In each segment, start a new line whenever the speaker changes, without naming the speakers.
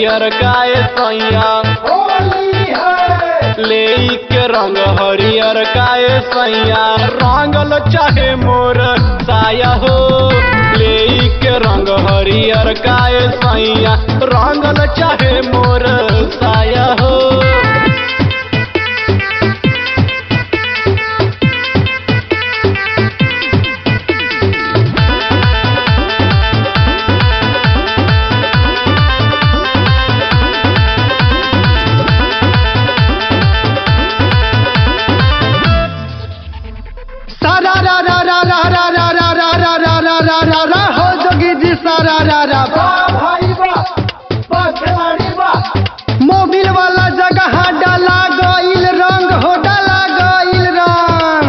हरियर काय सैया ले के रंग हरियर काय सैया रंगल चाहे मोर साया हो ले के रंग हरियर काय सैया रंगल चाहे मोर साया हो
सारा रा रा रा रा रा रा रा रा रा रा रा रा रा रा हो जोगी जी सारा रा रा मोबिल वाला जगह डाला गइल रंग हो डाला गइल रंग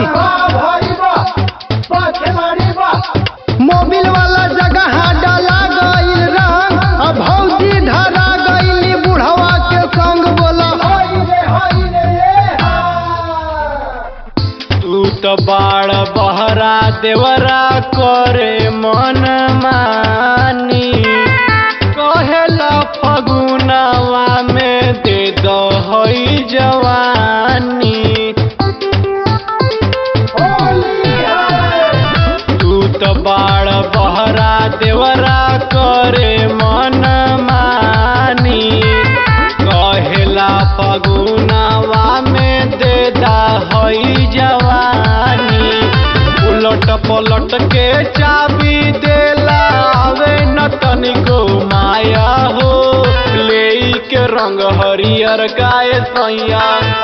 मोबिल वाला जगह डाला गइल रंग अब भौजी धरा गइली बुढ़वा के संग बोला
तू तो बाड़ बहरा देवरा करे मन मानी कहेला फगुनावा में दे दो हई जवानी तू तो बाड़ बहरा देवरा करे मन मानी कहेला फगुनावा में दे दा हई जवानी उलट पलट के चाबी देला आवे न तनिको माया हो ले के रंग हरियर गाय सैया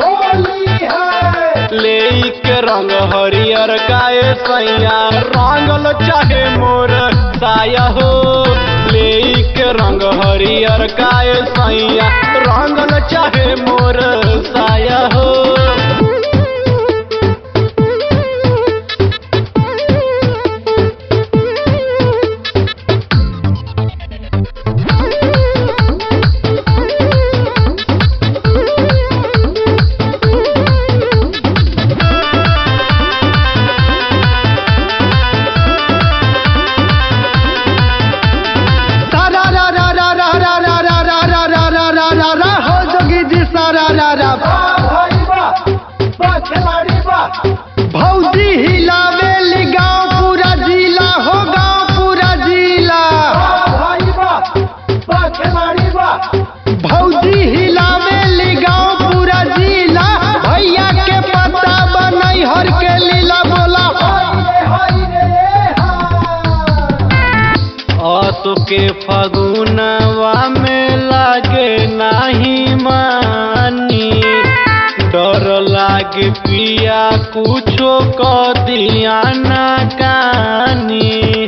ले के रंग हरियर गाय सैया रंगल चाहे मोर साया हो ले के रंग हरियर गाय सैया रंगल चाहे मोर साया हो
सारा रा रा रा रा रा रा रा रा रा रा रा रा रा रा हो जोगी जी सारा रा रा भौजी हिलावेली गाँव पूरा जिला हो गाँव पूरा जिला भौजी हिलावेली गाँव पूरा जिला भैया के पता बनई हर के लीला बोला
असो के फगुनवा में लागे नाही मानी डर लागे पिया कुछो क दिया ना कानी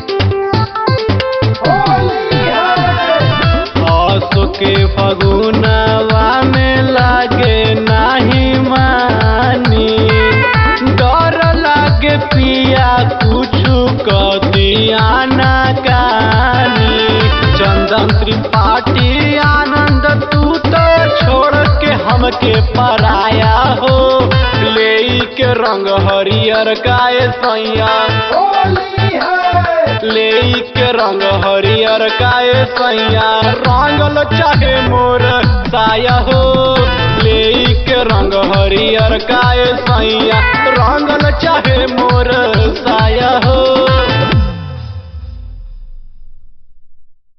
असो के फगुनवा में लागे नाही मानी डर लागे पिया कुछु क दिया ना कानी चंदन त्रिपाठी आनंद तू तो छोड़ के हमके पराया हो ले के रंग हरियर गाय सैया ले के रंग हरियर गाय सैया रंगल चाहे मोर साया हो ले के रंग हरियर गाय सैया रंगल चाहे मोर